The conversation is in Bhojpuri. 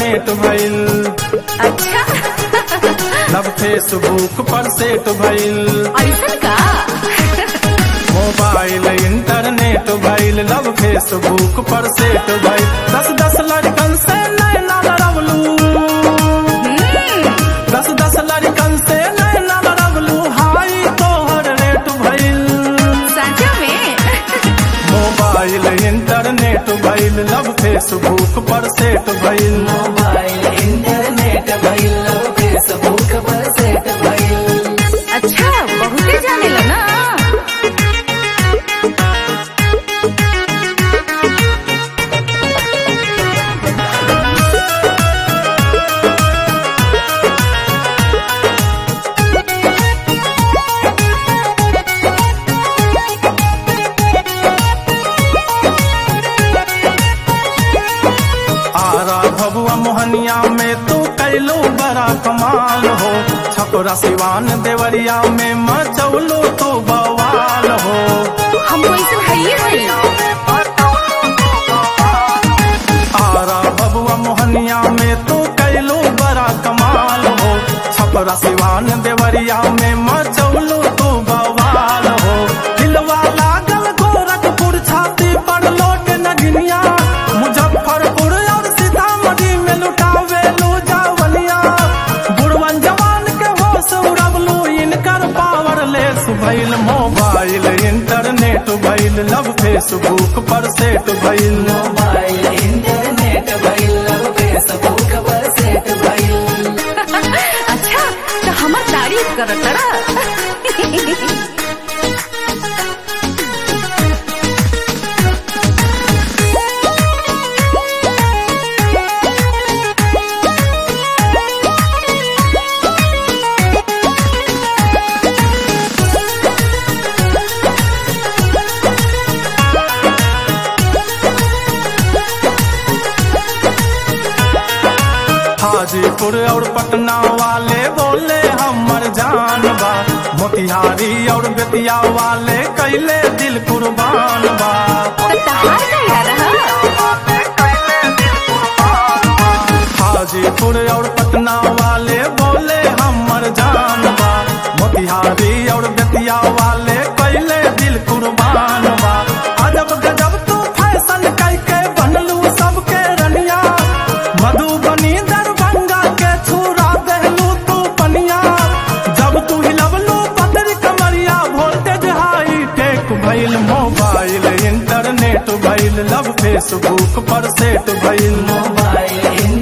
इंटरनेट भइल अच्छा लब फेसबुक पर सेट भइल ऐसा का मोबाइल इंटरनेट भइल लब फेसबुक पर सेट भइल दस दस लड़कन से नैना लड़वलू दस दस लड़कन से नैना लड़वलू हाई तोहर रेट भइल सच में मोबाइल इंटरनेट भइल लब फेसबुक पर सेट भइल मोबाइल इंटरनेट भइल फेसबुक पर सेट भइल अच्छा बहुते जाने ला ना आरा भबुआ मोहनिया में तू कैलो बड़ा कमाल हो छपरा सिवान देवरिया में मचौलो तो बवाल हो हम ऐसे हइये हई आरा भबुआ मोहनिया में तू कैलो बड़ा कमाल हो छपरा सिवान देवरिया में मचौलो तो बवाल हो दिलवा लागल गोरखपुर छाती पर लोट नगनिया मुजफ्फरपुर और सीतामढ़ी में लुटावे लो जावलिया बुढ़वन जवान के होश उड़वलू इनकर पावर लेस भइल मोबाइल इंटरनेट भइल लब फेसबुक पर सेट भइल मोबाइल इंटरनेट भइल फेसबुक पर सेट भइल अच्छा तो हमार तारीफ कर तड़ा हाजीपुर और पटना वाले बोले हमर जान बा मोतिहारी और बेतिया वाले कैले दिल कुर्बान बा तो तहार का यार हाजीपुर और पटना वाले बोले हमर जान बा मोतिहारी और बेतिया वाले कैले दिल कुर्बान बा अजब गजब तू फैशन कैके बनलू सबके रनिया मधुबनी दरभंगा के छुरा देलू तू पनिया जब तू हिलवलू पतरी कमरिया वोल्टेज हाई टेक भइल मोबाइल इंटरनेट भइल लब फेसबुक पर सेट भइल मोबाइल